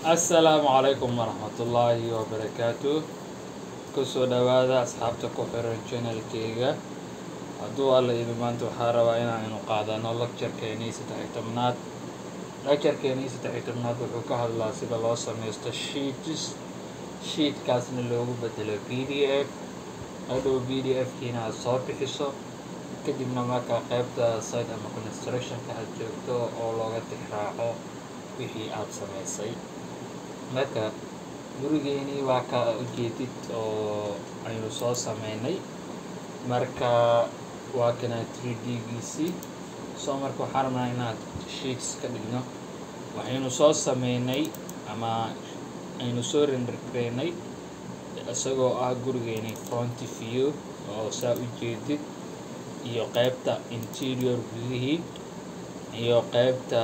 assalaamu calaykum waraxmatullaahi wabarakaatu kusoo dhawaada asxaabta ku xiran channelkeyga hadduu alla idin maanta waxaa rabaa inaanu qaadano lecturekeenii saddex-iyo tobnaad lecturekeenii saddex-iyo tobnaad wuxuu ka hadlaa sida loo sameysto sheets sheetkaasna loogu bedelo p d f hadhow p d f kiina aad soo bixiso kadibna markaa qaybta site ama constructionka aad joogto oo looga tixraaco wixii aad sameysay marka gurigeenii waa ka ujeedid oo aynu soo sameynay marka waa kana three d giisii soo marka waxaa rabnaa inaad sheets ka dhigno waxaynu soo sameynay ama aynu soo rendergareynay isagoo ah gurigeenii front view oo saa u jeedid iyo qaybta interior gudihii iyo qaybta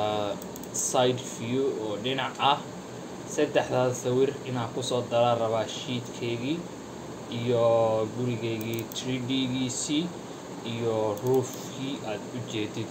side view oo dhinac ah saddexdaas sawir inaan kusoo dala rabaa sheetkeygii iyo gurigeygii three d giisii iyo roofkii aad u jeedid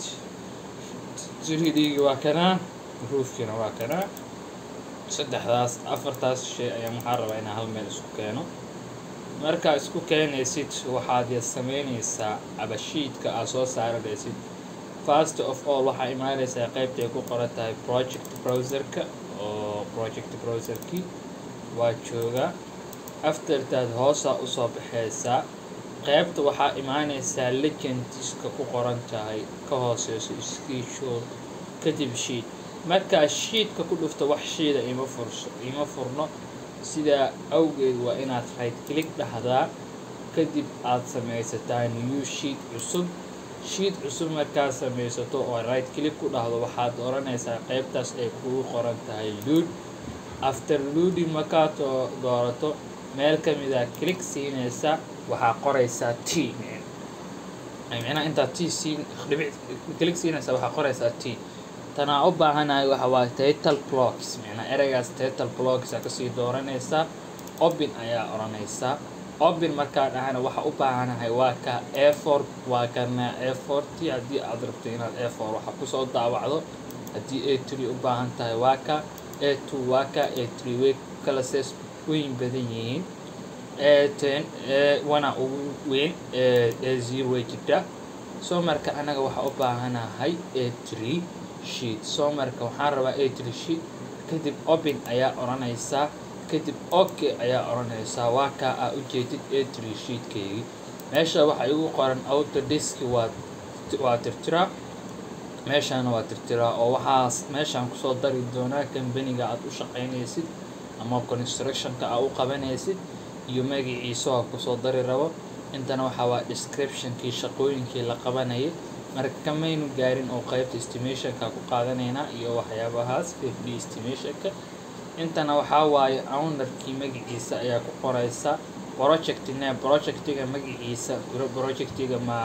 three d-gii waa kanaa roofkiina waa kanaa saddexdaas afartaas shay ayaan waxaa rabaa inaan hal meel isku keeno markaa isku keenaysid waxaad sameynaysaa abashiidka aad soo saaranaysid first of all waxaa imaanaysaa qaybtay ku qoran tahay project browserka oo project browserkii waa joogaa aftertaad hoosaa usoo baxaysaa qaybta waxaa imaanaysaa legendiska ku qoran tahay ka hooseyso skiishood kadib sheet markaa sheetka ku dhufto wax shiida ima furso ima furno sidaa awgeed waa inaad right click dhahdaa kadib aad samaysataa new sheet cusub sheet cusub markaad samaysato oo right click ku dhahdo waxaad oranaysaa qaybtaas ay kugu qoran tahay lood after loading markaad doorato meel ka mida click siinaysa waxaa qoraysaa t micnaha intaad t siin dhibic click siinaysa waxaa qoraysaa t tanaa u baahanahay waxa waa title blocks micnaa ereygaas title blocks aa kasii dooranaysaa obin ayaa oranaysaa obin markaa dhahana waxa u baahanahay waa ka afor waa kana aforty haddii aad rabto inaad afor waxa kusoo daawacdo haddii a tree u baahan tahay waa ka a two waa ka a tree way kala sees weyn badan yihiin a ten a wana ugu weyn a zero way jirta soo marka anaga waxa u baahanahay a tree sheet soo marka waxaan rabaa a tree sheet kadib obin ayaa oranaysaa kadib ok ayaa oranaysaa waa kaa aa ujeedid a tree sheetkeygii meesha waxaa igu qoran autodiski waa waa tirtiraa meeshaana waa tirtiraa oo waxaas meeshaan kusoo dari doonaa kambaniga aad u shaqaynaysid ama constructionka aa u qabanaysid iyo magaciisa waa kusoo dari rabo intana waxaa waa descriptionkii shaqooyinkii la qabanayay marka kamaynu gaarin oo qaybta estimationka ku qaadanaynaa iyo waxyaabahaas fd estimationka intana waxaa waaye ownerkii magaciisa ayaa ku qoraysa project name projectiga magaciisa projectiga ma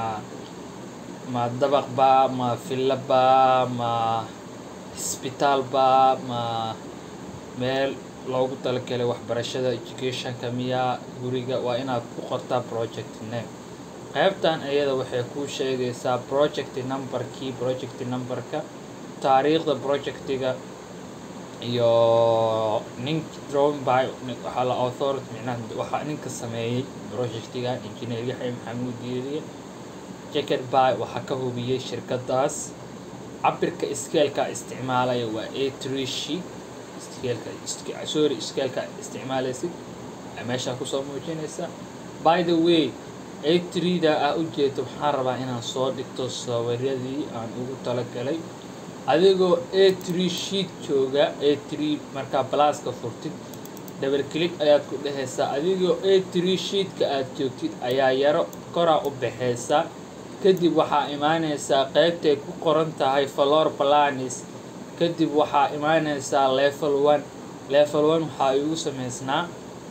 ma dabaqba ma villaba ma hosbitaalba ma meel loogu talagalay waxbarashada educationka miyaa guriga waa inaad ku qortaa project name qaybtan iyada waxay kuu sheegaysaa project numberkii project numberka taariikhda projectiga iyo nink drawing by waxaa la authority micnaha waxaa ninka sameeyey projectigan engineer yaxya maxamuud diiriye jacket by waxaa ka hubiyey shirkadaas cabirka scaleka isticmaalaya waa a tree sheet scaleka sorry scaleka isticmaalaysid meeshaa kusoo muujinaysa by the way a tree-da aa ujeedo waxaan rabaa inaan soo dhigto sawiradii aan ugu talagalay adigoo a tree sheet jooga a tree markaa balaaska furtid double click ayaad ku dhehaysaa adigoo a tree sheetka aad joogtid ayaa yaro koraa u baxaysa kadib waxaa imaanaysaa qaybtay ku qoran tahay flor planis kadib waxaa imaanaysaa level one level one waxaa igu samaysnaa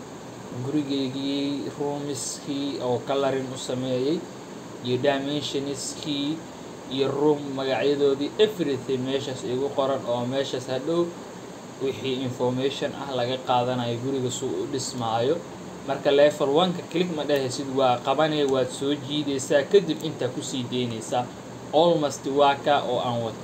gurigeygii roomiskii oo colorin u sameeyey iyo dimensioniskii iyo room magacyadoodii everything meeshaas igu qoran oo meeshaas hadhow wixii information ah laga qaadanayo guriga suu u dhismaayo marka level one-ka click ma dhehaysid waa qabanaya waad soo jiidaysaa kadib intaa kusii deynaysaa almost waa ka oo aan wato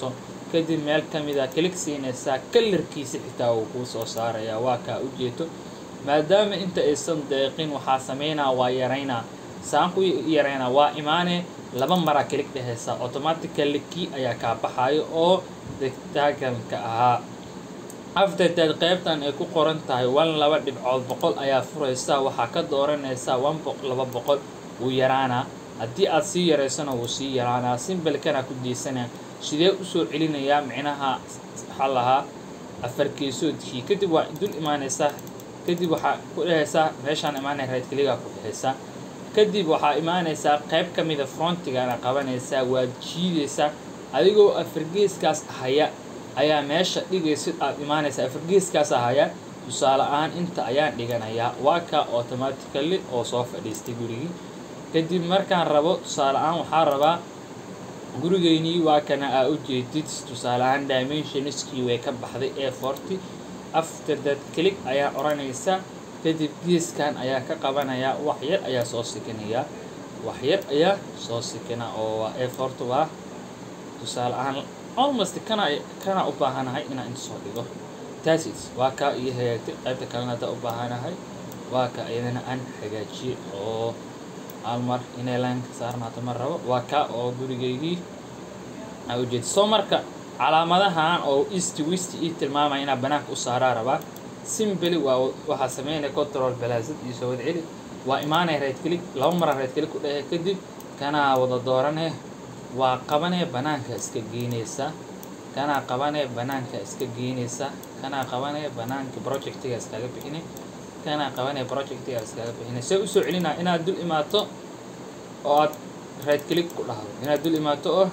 kadib meel ka mid a kilig siinaysaa kalarkiisa xitaa wuu kuu soo saarayaa waa kaa ujeedo maadaama inta aysan deeqin waxaa sameynaa waa yaraynaa saan ku yaraynaa waa imaanee laba maraa kilig dhehaysaa automatically kii ayaa kaa baxaayo oo rectangle-ka ahaa afterteed qaybtan ay ku qoran tahay one laba dhibcood boqol ayaa furaysaa waxaa ka dooranaysaa one boq laba boqol wuu yaraanaa haddii aad sii yaraysana wuu sii yaraanaa simbalkana ku diisanaya sidee usoo celinayaa micnaha waxaa lahaa afar geesoodkii kadib waa dul imaanaysaa kadib waxaa ku dhehaysaa meeshaan imaanaya right kligaa ku dhehaysaa kadib waxaa imaanaysaa qayb ka mida frontigana qabanaysaa waad jiidaysaa adigoo afargeeskaas haya ayaa meesha dhigaysid aad imaanaysaa afargeeskaas haya tusaale ahaan inta ayaan dhiganayaa waa ka automatically oo soo fadhiistay gurigii kadib markaan rabo tusaale ahaan waxaa rabaa gurigeynii waa kana aa u jeedid tusaale ahaan dimensionskii way ka baxday ee forty after that click ayaa odhanaysa kadib geeskan ayaa ka qabanayaa wax yar ayaa soo sikinayaa wax yar ayaa soo sikina oo waa ee forty waa tusaale ahaan almost kana kana u baahanahay inaan inta soo dhigo taasis waa kaa iyo hagaagtay qaybta kalena haddaa u baahanahay waa ka iyadana aan hagaajiyey oo hal mar inay laanka saarnaato ma rabo waa kaa oo gurigaygii aa ujeeda soo marka calaamadahan oo east west ii tilmaamaya inaa banaanka u saaraa rabaa simbly waa waxaa sameynaya control balaasad iyo soo wada celi waa imaanaya right click laba mara right click ku dhehe kadib kanaa wada dooranee waa qabanee banaanka iska geynaysa kanaa qabanee banaanka iska geynaysa kanaa qabanee banaanka projectiga iskaga bixinay kanaa qabanee projectiga iskaga bixinay see usoo celinaa inaad dul imaato oo aad right click ku dhahdo inaad dul imaato oo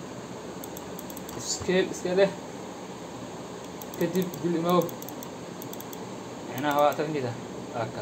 scale iska leh kadib dul imow micnaha waa tagmida aka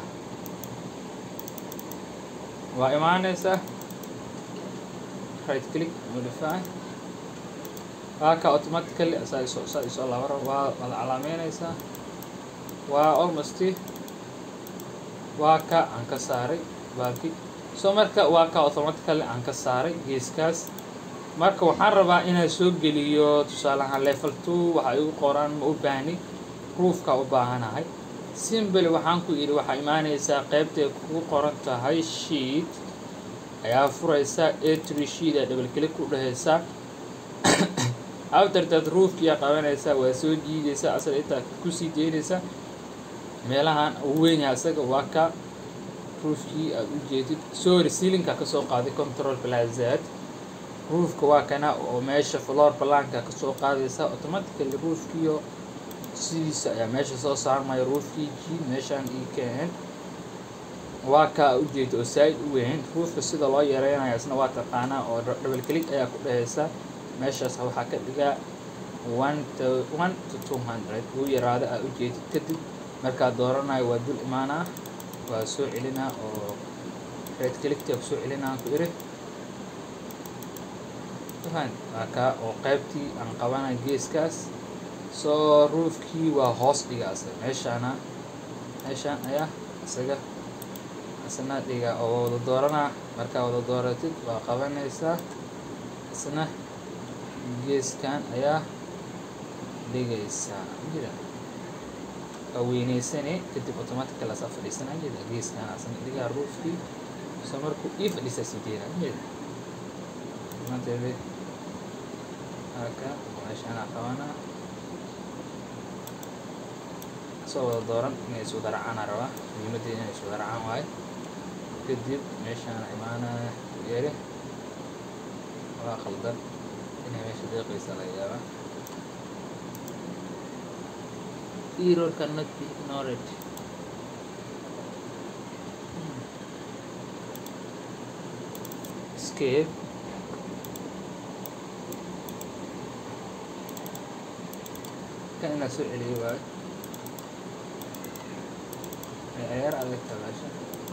waa imaanaysa right click modify waaka automatically saa isoo saa isoo labaro waa wada calaameynaysaa waa almost waa ka aan ka saaray baaki so marka waa ka automatically aan ka saaray geeskaas marka waxaan rabaa inaan soo geliyo tusaale ahaan level two waxa igu qoran ma u baahni roofka u baahanahay simbly waxaan ku yidhi waxaa imaanaysaa qaybtay kugu qoran tahay sheet ayaa furaysaa atry sheet aa double click ku dhehaysaa aftertad roofkiyaa qabanaysaa waa soo jiidaysaa asaga intaa kusii deynaysaa meelahan ugu weynyaha isaga waa ka roofkii aad u jeedid sorry sealinka kasoo qaaday control plazad roofka waa kana oo meesha floor balaanka kasoo qaadaysa automatically roofkiio sidiisa ayaa meesha soo saarmaya roofkii jiid meeshaan ii keen waa kaa ujeeda oo saa-id u weyn roofka sida loo yareynayo isna waa taqaanaa oo double click ayaa ku dhehaysa meeshaas waxaa ka dhigaa one to one to two hundred uu yaraado aa ujeedid kadib markaa dooranayo waa dul imaanaa waa soo celinaa oo red clickta kusoo celinaa ku iri waa kaa oo qaybtii aan qabanay geeskaas soo roofkii waa hoos dhiga asaga meeshaana meeshaan ayaa isaga isna dhiga oo wada dooranaa markaa wada dooratid waa qabanaysaa isna geeskan ayaa dhigaysaa jira waa weyneysane kadib automatically asaa fadhiisana jira geeskan asna dhigaa roofkii so markuu ii fadhiisaa sideena jira manteede haka meeshaanaa qabanaa soo wada dooran inay isu daracaana rabaa muhiimadeeda inay isu daracaan waayo kadib meeshaana imaanaya yeeri waa khaldan inay meesha deeqaysa laga yaabaa error cannot be ignored escape kan inaa soo celiyo waayo ciyaar adag tabaasha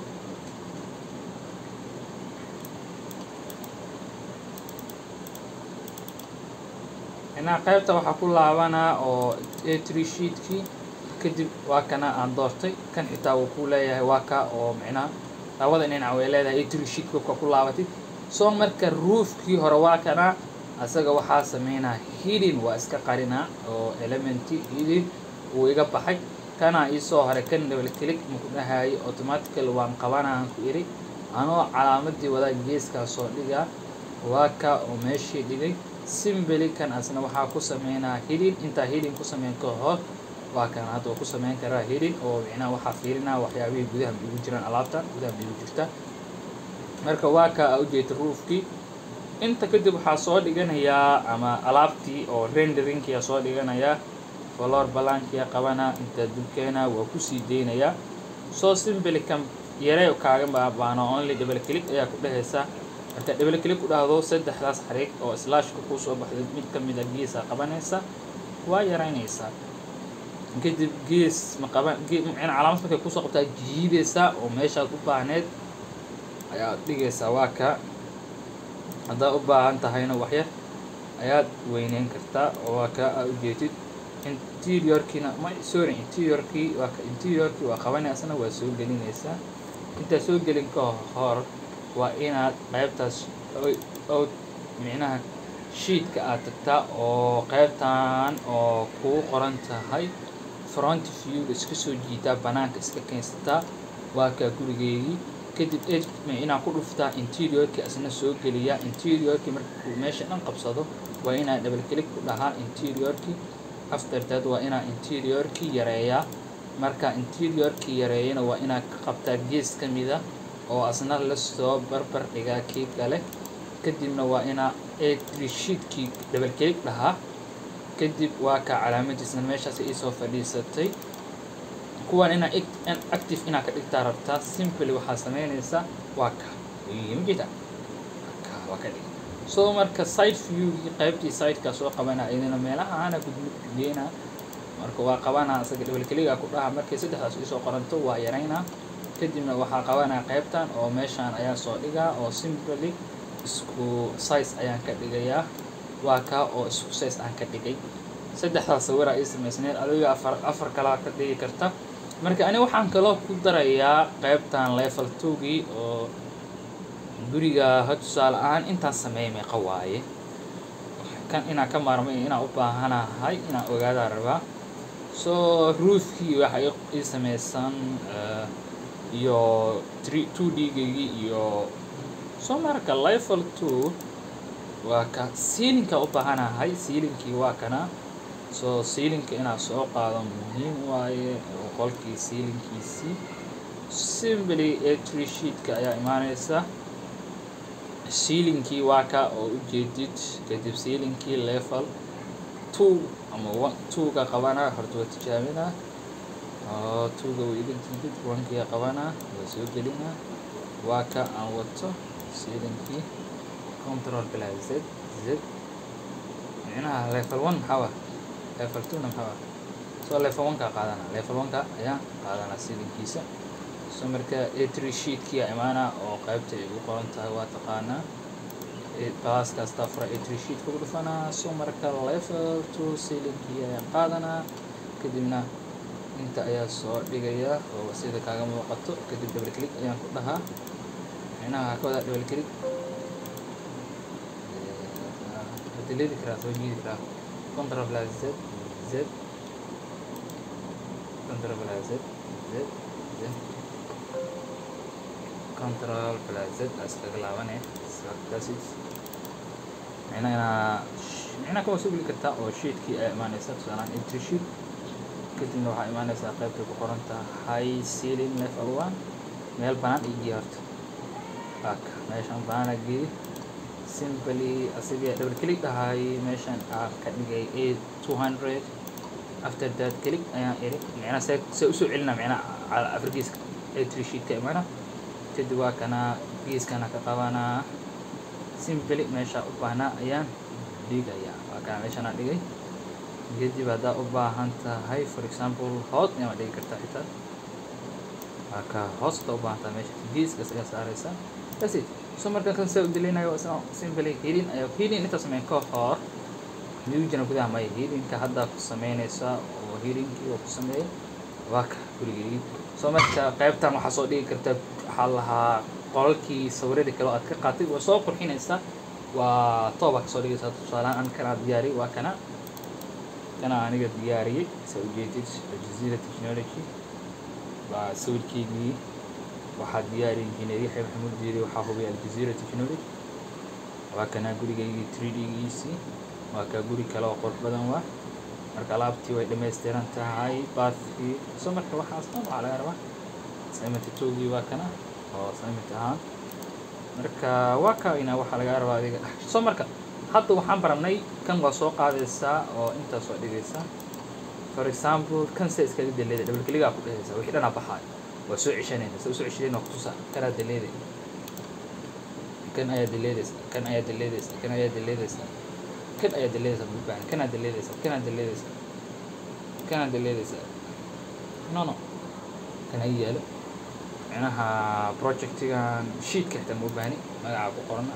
inaa qaybta waxaa ku laabanaa oo atry sheetkii kadib waa kana aan doortay kan xitaa wuu ku leeyahay waa ka oo micnaha labada dhinac way leedahay atry sheetka ka ku laabatid soo marka roofkii hore waa kana asaga waxaa sameynaa hidin waa iska qarinaa oo elementi hidin uu iga baxay kana iisoo haray kan double click maku dhahayo automatical waan qabanaan ku iri anoo calaamadii wadaa geeskaa soo dhigaa waa ka oo meeshii dhigay simbeli kan asna waxaa ku sameynaa hidin intaa hidin ku sameyn ka hor waa kan hadda ku sameyn karaa hidin oo micnaha waxaa fiirinaa waxyaabihii gudaha ma igu jiraan alaabtan gudaha ma igu jirta marka waa ka a ujeeda roofkii inta kadib waxaa soo dhiganayaa ama alaabtii oo renderingkia soo dhiganayaa valor balankia qabanaa inta dulkeena waa kusii deynayaa soo simbeli kan yaree kaaga baabaano only double click ayaa ku dhehaysa marka double click ku dhahdo saddexdaas xariiq oo slashka kusoo baxday mid ka mid a geesa qabanaysa waa yaraynaysaa kadib gees ma qaban micna calaamad markay kusoo qabtaa jiidaysaa oo meeshaad u baahneed ayaad dhigaysaa waa ka haddaad u baahan tahayna waxyar ayaad weyneyn kartaa oo waa ka aa ujeedid interiorkiina ma sorry interiorkii waa ka interiorkii waa qabanaysana waa soo gelinaysaa intaad soo gelin ka hor waa inaad qaybtaas oo micnaha sheetka aad tagtaa oo qaybtan oo kuu qoran tahay front view iska soo jiitaa banaanka iska keensataa waa kaa gurigeygii kadib inaa ku dhuftaa interiorkii asna soo geliyaa interiorkii markuu meesha dhan qabsado waa inaa double click ku dhahaa interiorkii after that waa inaa interiorkii yareeyaa marka interiorkii yareeyana waa inaa ka qabtaa gees ka mida oo asna lasoo barbar dhigaa kii kale kadibna waa inaa sheetkii double click dhahaa kadib waa ka calaamadiisna meeshaas iisoo fadhiisatay kuwan inaa active inaa ka dhigtaa rabtaa simply waxaa sameynaysaa waa ka mjeeda ka waa ka dhig so marka side viewgii qaybtii sideka soo qabana idina meelaha ana gudmudgeena marka waa qabanaa isaga double cliga ku dhaha markay saddexdaas iisoo qoranto waa yaraynaa kadibna waxaa qabanaa qaybtan oo meeshaan ayaa soo dhigaa oo simply isku size ayaan ka dhigayaa waa kaa oo isku size aan ka dhigay saddexdaas sawira ii samaysneed adiga afar afar kalaa ka dhigi karta marka ani waxaan kaloo ku darayaa qaybtan level twogii oo guriga ha tusaale ahaan intaan sameeyay meeqa waaye kan inaan ka maarmay inaan u baahanahay inaan ogaadaa rabaa so roofkii waxa ii samaysan iyo two d-gaygii iyo soo marka level two waa ka sealinka u baahanahay sealinkii waa kana so sealinka inaad soo qaado muhiim waaye oo qolkii sealinkiisii simply a tree sheetka ayaa imaaneysa sealinkii waa ka oo ujeedid kadib sealinkii level two ama one two-ga qabanaa horta waa tijaabinaa oo two-ga waa iga diidid one-kia qabanaa waa soo gelinaa waa ka aan wato sealinkii control plus z z micnaha level one maxaa wa level two na maxaa wa so level one ka qaadana level one ka ayaan qaadanaa sealinkiisa so marka atry sheetkii aa imaanaa oo qaybta ay ugu qoran tahay waa taqaanaa class kasta fura atry sheet kugu dhufanaa so marka level two sealinkii ayaan qaadanaa kadibna inta ayaa soo dhigaya oo sida kaaga muuqato kadib double click ayaan ku dhahaa micnaha ka wadaa double click delete karaa soo jiidi karaa control plus z z control plus z z z control plus z iskaga laabane that's micna inaa micna kawaa soo geli kartaa oo sheetkii ayaa imaaneysa tusaalaan entry sheet kadibna waxaa imaaneysaa qaybtay ku qoran tahay ceiling level one meel banaan igiya horta aka meeshaan banaana geeyi simply asigii double click dhahay meeshaan aan ka dhigay a two hundred after that click ayaan iri micnaa see see usoo celina micnaa afar geeska a three sheet ka imana kadib waa kana geeskana ka qabanaa simply meeshaa u baahnaa ayaan dhigayaa waa kana meeshaana dhigay kadib haddaa u baahan tahay for example hoos ayaad dhigi kartaa xitaa waa ka hoos haddaa u baahan tahay meesha geeskaas ayaa saaraysaa that's it so marka kan saa u delinayo simply healing ayaa healing inta sameyn ka hor miyujina gudaha maya healingka haddaa ku sameynaysaa oo healingkii oo ku sameeyay waa ka gurigeygii so marka qaybtan waxaa soo dhigi kartaa waxaa lahaa qolalkii sawiradii kale oo aad ka qaatay waa soo qurxinaysaa waa tooba kasoo dhigaysaa tusaalehaan an kanaa diyaariyay waa kana kana aniga diyaariyey saa ujeedid aljazeera technology waa sawirkeygii waxaa diyaari injineer yaxya maxamuud diiri waxaa hubay aljazeera technology waa kanaa gurigaygii three d-giisii waa kaa guri kale oo qurux badan waa marka alaabtii way dhammaystiran tahay baathkii so marka waxaas dhan waxaa laga rabaa assignment towgii waa kana oo assignment ahaan marka waa ka ina waxaa laga rabaa adiga so marka hadda waxaan baranay kan waa soo qaadaysaa oo intaas waa dhigaysaa for example kan se iskaga daleeda double kligaa ku dhehaysaa wixii dhanaa baxaayo waa soo ceshanaysa sa usoo ceshadeen waa kutusaa kanaa daleeday kan ayaa daleedaysa kan ayaa daleedaysa kan ayaa daleedaysa kan ayaa daleedaysa mubaan kanaa daleedaysa kanaa daleedaysa kanaa daleedaysa no no kan ay yaalo micnaha projectigan sheetka xitaa ma ubaahni magacaa ku qorana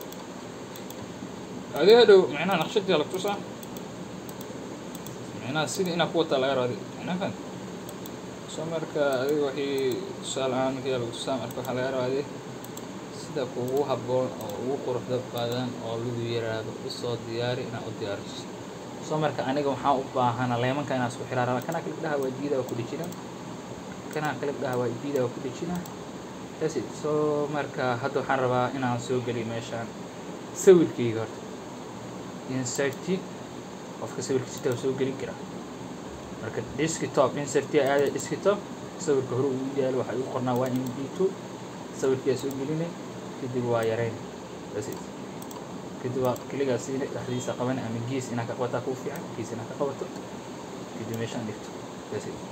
adiga dhow micnaha naqshadii la tusaa micnaha sidii inaa ku wataa laga rabo adiga micnaha fan soo marka adiga wixii tusaale ahaan markii lagu tusaa marka waxaa laga rabaa adiga sida kugu habboon oo ugu quruxda badan oo lagu yiraahdo usoo diyaari inaad u diyaariso soo marka aniga waxaan u baahana leemanka inaan isku xiraa rabaa kanaa kalib dhaha waa diida waa ku dhejina kanaa kalib dhaha waa diida waa ku dhejina that's it so marka hadda waxaan rabaa inaan soo geliyo meeshaan sawirkeyga horta inserti qofka sawirkiisa taa soo gelin karaa marka desktop inserti aada desktop sawirka hore ugu yaalo waxaa igu qornaa waa m d two sawirkiyaa soo gelinay kadib waa yareyn that's it kadib waa keligaa siina dhexdiisa qaban ama gees inaa ka qabataa kuu fiican gees inaa ka qabato kadib meeshaan dhigto that's it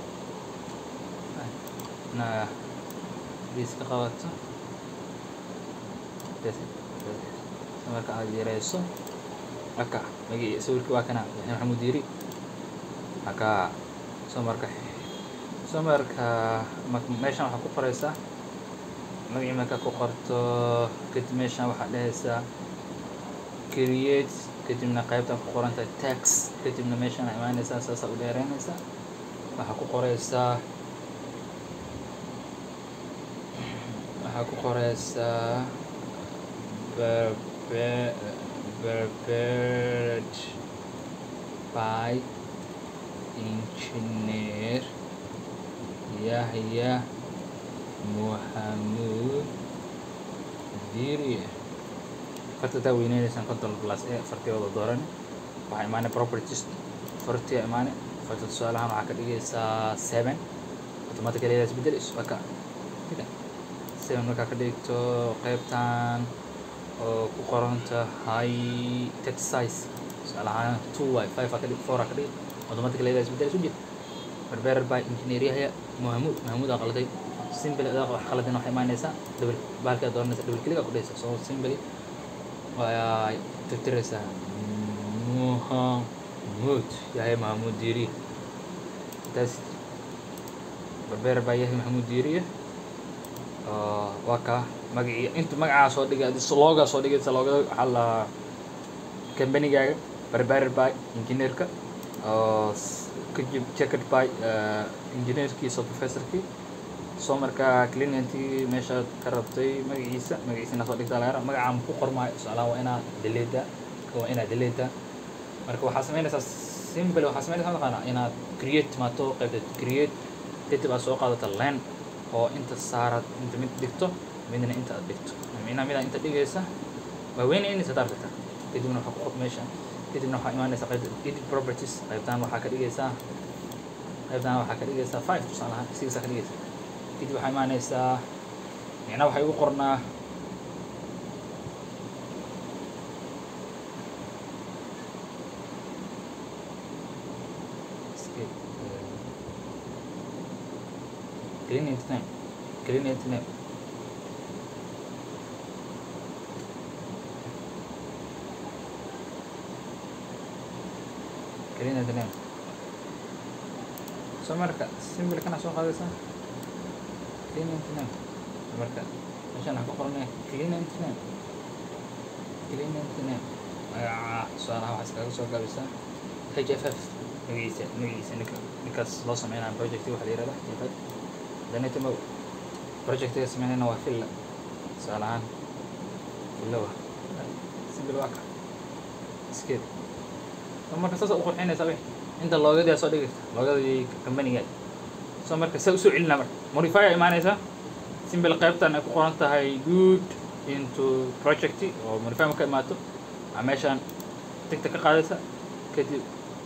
inaa gees ka qabato that's it that's it marka aad yareyso aka magi sawirkii waa kana yaxya maxamuud yiri aka soo marka soo marka meeshaan waxaa ku qoraysaa magacii marka ku qorto kadib meeshaan waxaad dhehaysaa create kadibna qaybtan ku qorantahay tax kadibna meeshaan aa imaanaysaa saasaa u dheereynaysaa waxaa ku qoraysaa waxaa ku qoraysaa barbe prepared by engineer Yahya Muhammad Diri farta taa weyneynaysan control plus e fartiyooda dooran waxaa imaanay properties fartiya imaanay farta tusaalahaan waxaa ka dhigaysaa seven automatically yaa isbedel isbaka seven markaa ka dhigto qaybtan oo ku qoran tahay text size tusaale ahaan two y five aa ka dhig four aa ka dhig automatically yaa isbedel isu jir barberer by engineer yahya mahamuud mahamuud aa qalday simple adaa wax qaladin waxay imaanaysaa double baalkaa dooranaysa double click aa ku dhehaysa so simple waa tirtiraysaa mahamuud yahya mahamuud diiri taas barberer by yahya mahamuud diiriya waa kaa magacii inta magacaa soo dhigay loogaa soo dhigaysa loogada waxaa la combanigaaga barberer by engineerka oo kajib checked by engineerkiisa professorkii soo markaa cliniantii meeshaad ka rabtay magaciisa magaciisa inaa soo dhigtaa laga raba magacaa ma ku qormaayo tusaalaha waa inaa deleeda waa inaa deleeda marka waxaa samaynaysaa simple waxaa samaynaysaa mataqaanaa inaad create timaato qaybta create kadib aad soo qaadata len oo inta saarad inta mid dhigto midna inta aad dhigto micnaha midaa inta dhigaysa waa weynaynaysa hadaad dhigta kadibna waxaa ku qod meesha kadibna waxaa imaanaysa qaybta edit properties qaybtaan waxaa ka dhigaysaa qaybtaan waxaa ka dhigaysaa five tusaale ahaan sixaa ka dhigaysa kadib waxaa imaanaysaa micnaha waxay ugu qornaa client name client name client name so marka simple kana soo qaadaysaa client name so marka meeshaan waxaa ku qoranaya client name client name magaca tusaalaha waxaa iskaga soo gaabisaa hff magaciisa magaciisa ninka ninkaas loo sameynaya project waxa la yihahda hff danitamo projectiga sameynayna waa filla tusaale ahaan fillawa simple waa ka iskeed marka saas u qurxinaysaa wix inta loogadii soo dhigaysa loogadii companiga so marka saa usoo celinaa marka modify aa imaanaysaa simple qaybtan ay ku qoran tahay good into project oo modify marka imaato aa meeshaan tigta ka qaadaysa kadib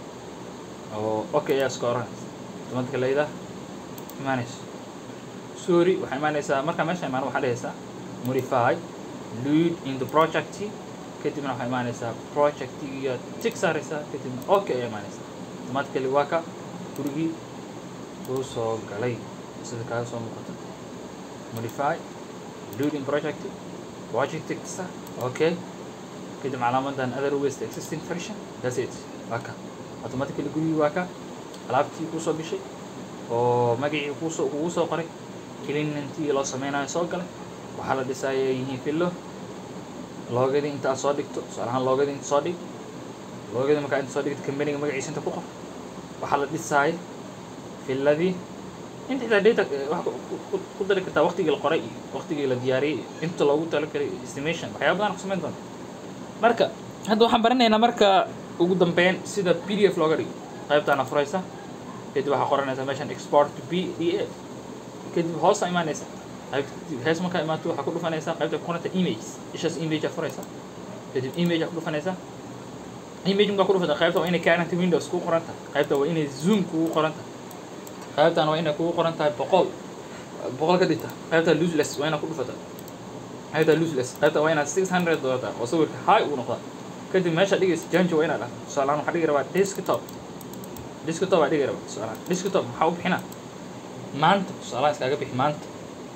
oo okay ayaa iska oranaysa automatica layda imaanayso sorry waxaa imaanaysaa markaa meesha imaan waxaa dhehaysaa modify lead in the project kadibna waxaa imaanaysaa projectigiya tig saaraysaa kadibna okay ayaa imaanaysaa automatically waa ka gurigii uu soo galay sida kaaga soo muuqata modify lead in project project tig saar okay kadib calaamadan other waste existing version that's it waa ka automatically gurigii waa ka alaabtii kuu soo gashay oo magacii kuusoo kugu soo qoray cleanantii loo sameynayo soo galay waxaa la dhisaaya yihiin fillo loogadii inta aad soo dhigto tusaalahaan loogadii inta soo dhig loogadii markaa inta soo dhigto companiga magaciisa inta ku qor waxaa la dhisaaya filladii inta xitaa data wax ku dari kartaa waqtigii la qoray iyo waqtigii la diyaariyey iyo inta loogu talagalay estimation waxyaaba badan ku samayn doonta marka hadda waxaan baranaynaa marka ugu dambeyn sida p d f looga dhigo qaybtaana furaysa kadib waxaa qoranaysaa meeshan export to p d f kadib hoosa imaanaysa hees markaa imaato waxaa ku dhufanaysaa qaybta ku qoranta image ishaas image aa furaysa kadib image aa ku dhufanaysaa image markaa ku dhufata qaybta waa inay current windows kugu qoran tahay qaybta waa inay zoom kugu qoran tahay qaybtan waa inay kugu qoran tahay boqol boqol ka dhigta qaybta loseless waa inaad ku dhufata qaybta loseless qaybta waa inaad six hundred doodataa oo sawirka high uu noqdaa kadib meesha dhigaysa janjo waa inaad dhahdo tusaalahaan waxaa dhigi rabaa desktop desktop aa dhigi rabaa tusaalahaan desktop maxaa u bixinaa maanta tusaalaha iskaaga bixi maanta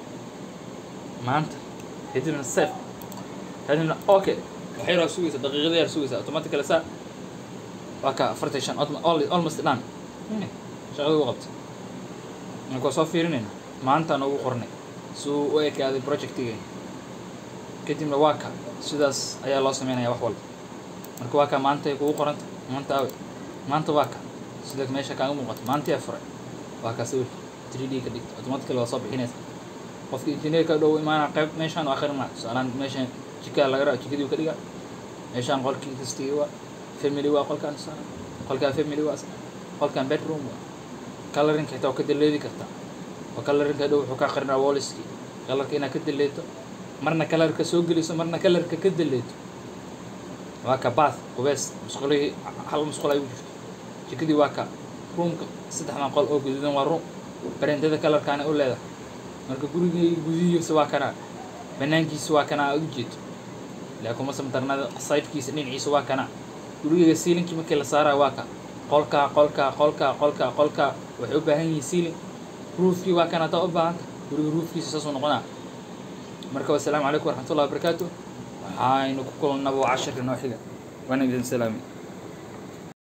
maanta kadibna save kadibna okay waxay raa sugaysa daqiiqada yaa sugaysa automatically saa waa ka afartan shan almost dhan shaqada u qabta marka soo fiirinayna maanta noogu qornay si uu u ekaaday projectigeena kadibna waa ka sidaas ayaa loo sameynaya wax walba marka waa ka maanta ay kugu qoranta maanta awe maanta waa ka sida meesha kaaga muuqata maanta yaa furay waa ka sawirka 3D ka dhigto automatically waa soo bixinaysa qofka engineerka dhow imaana qayb meeshaan u akhrina tusaalahaan meeshaan jikaa laga raa jikadii ka dhiga meeshaan qolkii kastii waa family waa qolkaan tusaale qolkaan family waa qolkaan bedroom waa colorinka xitaa waa ka daleedi kartaa oo colorinka dhow wuxuu ka akhrinaa walliski kalarka inaad ka daleeto marna kalarka soo geliso marna kalarka ka daleeto waa ka bath qubeys musqulihii hal musqul ay u jirto jikadii waa ka roomka saddexdan qol oo guduudan waa room barendada kalarkaana u leedahay marka gurigii gudihiisa waa kanaa banaankiisa waa kanaa aad u jeedo laakiin masamtarnada sidekiisa dhinaciisa waa kanaa gurigeyga sealinkii markii la saarayo waa ka qolkaa qolkaa qolkaa qolkaa qolkaa waxay u baahan yihiin sealing roofkii waa kana hadaa u baahanta guriga roofkiisa saasuu noqonaa marka wasalaamu calaykum waraxmatullahi wabarakaatu waxaynu ku kulannaba cashirka noo xiga waana idin salaami